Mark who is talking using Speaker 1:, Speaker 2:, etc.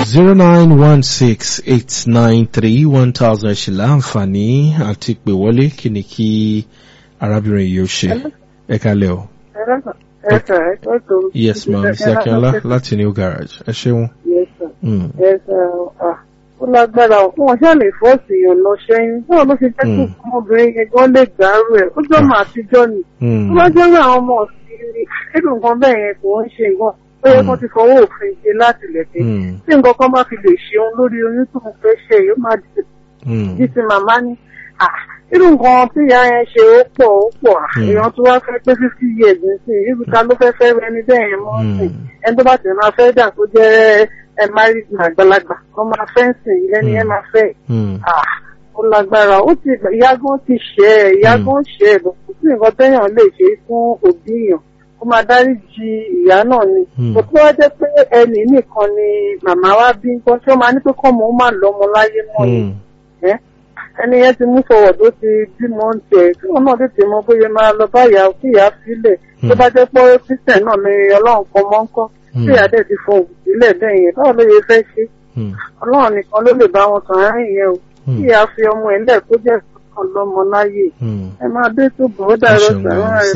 Speaker 1: zero nine one six eight nine three one thousand ṣì láǹfààní àti pè wọlé kí ni kí arábìnrin yìí ó ṣe ẹ kálẹ̀ o.
Speaker 2: Yes, sir. Ẹ tó tó.
Speaker 1: yes ma mr akínọlá láti new garage ẹ ṣeun.
Speaker 2: Yes, sir.
Speaker 1: Mm.
Speaker 2: Yes, sir. Ah, Ó lágbára o. Wọ́n ṣáà lè fọ́ọ̀sì èèyàn lọ ṣẹ́yìn. Báwo ló ṣe jẹ́ kí
Speaker 1: Mm.
Speaker 2: ọmọbìnrin yẹn gan lè gbàrú ẹ̀? Ó jọ́ màá àtijọ́ ni.
Speaker 1: Mm.
Speaker 2: Tó bá jẹ́ pé àwọn ọmọ ọ̀sìn ni, nínú nǹkan bẹ́ẹ̀ yẹn kò ń ṣe nǹkan. Ó yẹ kó ti fọwọ́ òfin ṣe láti lẹ̀kẹ́.
Speaker 1: Mm.
Speaker 2: Tí nǹkan kan bá fi lè ṣeun lórí oyún tó ń fẹ́ ṣe, yóò máa di
Speaker 1: Mm.
Speaker 2: bí ti màmá ní. Ah, Irú nǹkan tí ìyá yẹn ṣe ó pọ̀ ó pọ̀. Ah,
Speaker 1: Mm.
Speaker 2: Èèyàn tó wá fẹ́ pé fifty years nísìnyí, irú ta ló fẹ́ fẹ́ ẹni bẹ́ẹ̀ yẹn mọ́
Speaker 1: Mm.
Speaker 2: sí ẹni tó bá tẹ̀ máa fẹ́ dà tó jẹ́ ẹ married man àgbàlagbà wọ́n máa fẹ́ ń sìn lẹ́ni ẹ máa fẹ́
Speaker 1: Mm.
Speaker 2: ah ó lágbára ó ti ìyá gan ti ṣe ẹ ìyá
Speaker 1: Mm.
Speaker 2: gan ṣe ẹ kò sí nǹkan téèyàn lè ṣe fún òbí èèyàn kó máa dárí ji ìyá náà ni
Speaker 1: Mm.
Speaker 2: kò tó wá jẹ́ pé ẹnì nìkan ni màmá wa bí nǹkan tí ó máa ní pé kọ́mọ ó máa lọ́mọ láyé mọ́ ni
Speaker 1: Mm.
Speaker 2: ẹ́ ẹni yẹn ti mú fọwọ́ tó ti bímọ ń tẹ̀ tí wọn náà tètè mọ bóyá máa lọ bá ìyá kí ìyá sílẹ̀ tó bá jẹ́ pé kristian náà ni ọlọ́run kan mọ́ ń kọ́ tí ìyá dẹ̀ ti fọ òkú sílẹ̀ bẹ́ẹ̀ yẹn báwo ló yẹ fẹ́ ṣe
Speaker 1: Mm.
Speaker 2: ọlọ́run nìkan ló lè bá wọn sàn áárín yẹn o
Speaker 1: Mm.
Speaker 2: kí ìyá fi ọmọ ẹ̀ lẹ̀ tó jẹ́ ọlọ́mọ láyè
Speaker 1: Mm.
Speaker 2: ẹ máa dé tó bọ̀ ó
Speaker 1: ẹ
Speaker 2: dàrọ́
Speaker 1: ṣeun
Speaker 2: sàrọ́
Speaker 1: gan-an
Speaker 2: ẹ̀